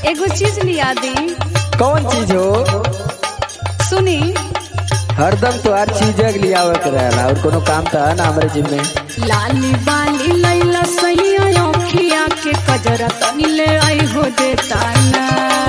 एगो चीज लिया दी कौन चीज हो सुनी हरदम तो हर चीज लियावे के रहेला और कोनो काम तो है ना हमारे जिम में लाली बाली लैला सैया अखिया के कजरा तनी ले आई हो देता ना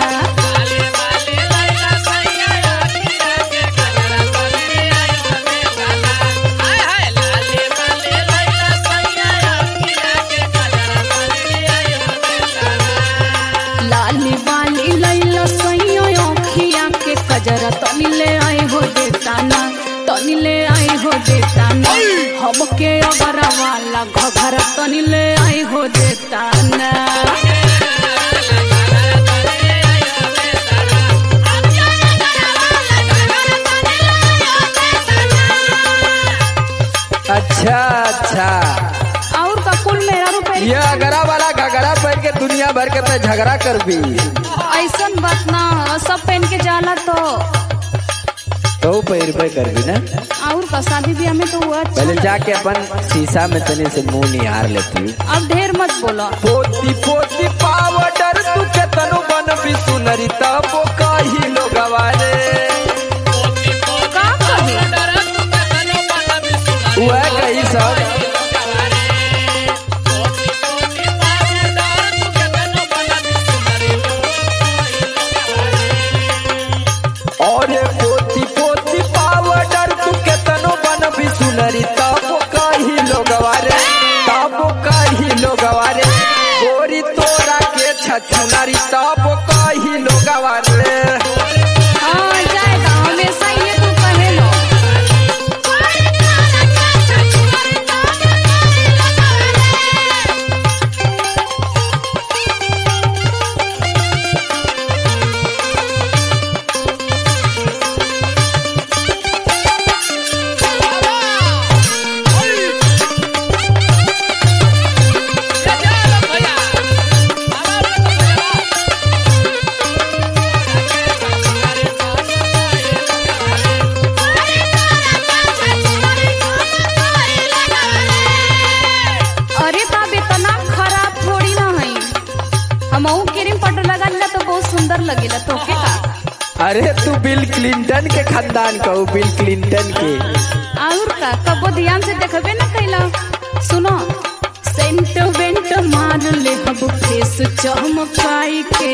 लाली बाली लैला सैया अखिया के कजरा तनी ले आई हो देता ना तनी ले आई हो देता ना हमके अगर वाला घघरा तनी ले आई हो देता ना अच्छा अच्छा और का कुल मेरा रुपए ये अगरा वाला घगरा पहन के दुनिया भर के तो झगड़ा कर भी ऐसन बात ना सब पहन के जाला तो तो पैर पे कर भी ना और का शादी ब्याह में तो हुआ अच्छा पहले जाके अपन शीशा में तने से मुंह निहार लेती हूँ अब ढेर मत बोलो पोती पोती पावडर तू के तनु बन भी सुनरी तब कही लोग रे का कही वह कही सब और ये पोती पोती पावडर तू के तनु बन भी सुनरी तब कही लोग रे तब कही लोग रे गोरी तोरा के छछुनरी तब कही लोग रे हाँ जाएगा हमेशा ये तू कहे लो अरे बाप इतना खराब थोड़ी ना है हम क्रीम पाउडर लगा लिया तो बहुत सुंदर लगेला तो के का अरे तू बिल क्लिंटन के खानदान कहू बिल क्लिंटन के और का कबो ध्यान से देखबे ना कैला सुनो सेंट वेंट मार ले हब फेस चमकाई के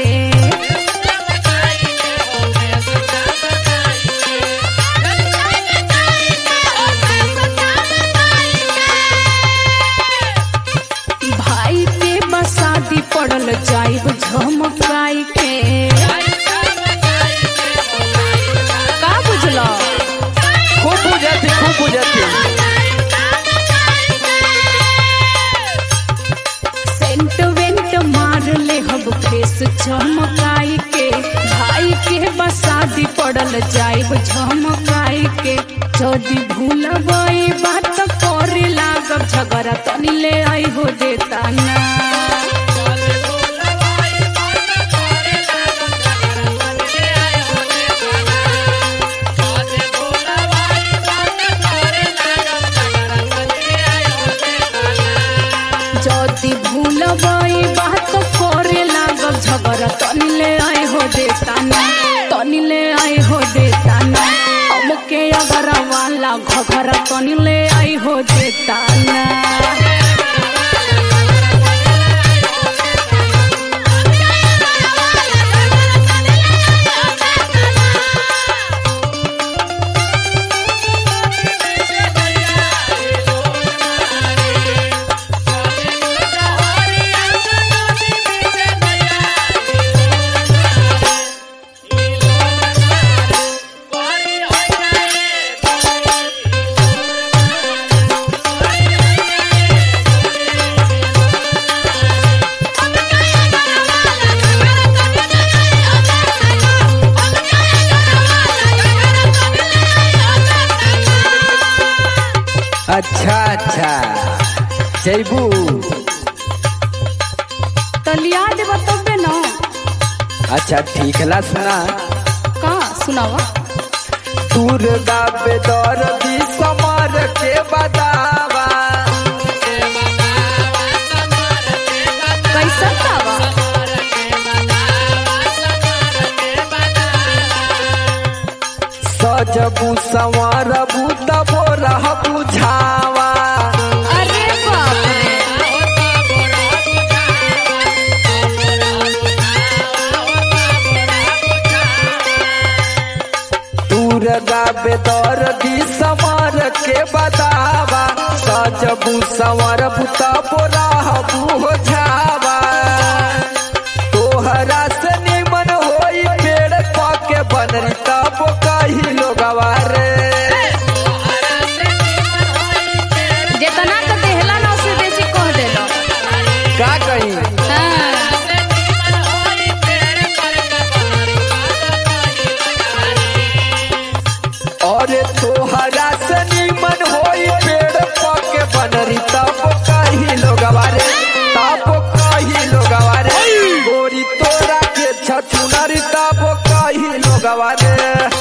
भाई के बसादी पड़ल जाइब झमकाई के का बुझलो खूब बुझती खूब बुझती सेंट वेंट मार ले हब फेस झमकाई के भाई के बसादी पड़ल जाइब झमकाई के जदी भूलबई बात करे लागब झगड़ा तनी ले आई हो देता ना जदी भूलबई बात करे लागब झगड़ा तनी ले आई हो देता ना तनी ले आई हो देता ना हमके अगर वाला घघरा तनी ले आई हो देता ना अच्छा अच्छा जैबू तलिया देब तबे न अच्छा ठीक है ला सुना का सुनावा दुर्गा बेदर दी समार के बदावा कैसन दावा सजबू संवरबू तबो रह बुझावा अरे बाप रे दूर गाबे दर्दी समर के बतावा सजबू संवरबू तबो रह बुझावा तोहरा से निमन होई पेड़ पाके बनरी तब कही लोगवा रे जितना तो देहला ना उससे बेसी कह देलो का कही हाँ। अरे तोहरा से निमन होई पेड़ पाके बनरी तब कही लोगवा रे तब कही लोगवा रे गोरी तोरा के छछुनरी तब कही लोगवा रे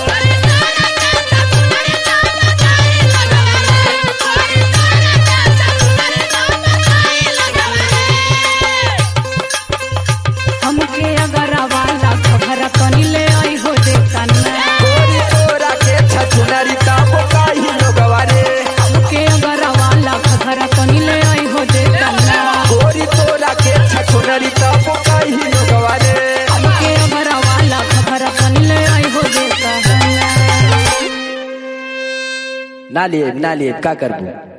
हमके अगर वाला खबर कनी ले आई हो देता ना गोरी तोरा के छछुनरी तब कही लोगवा रे हमके अगर वाला खबर कनी ले आई हो देता ना गोरी तोरा के छछुनरी तब कही लोगवा रे हमके अगर वाला खबर कनी ले आई हो देता ना ना लिए ना लिए का करबू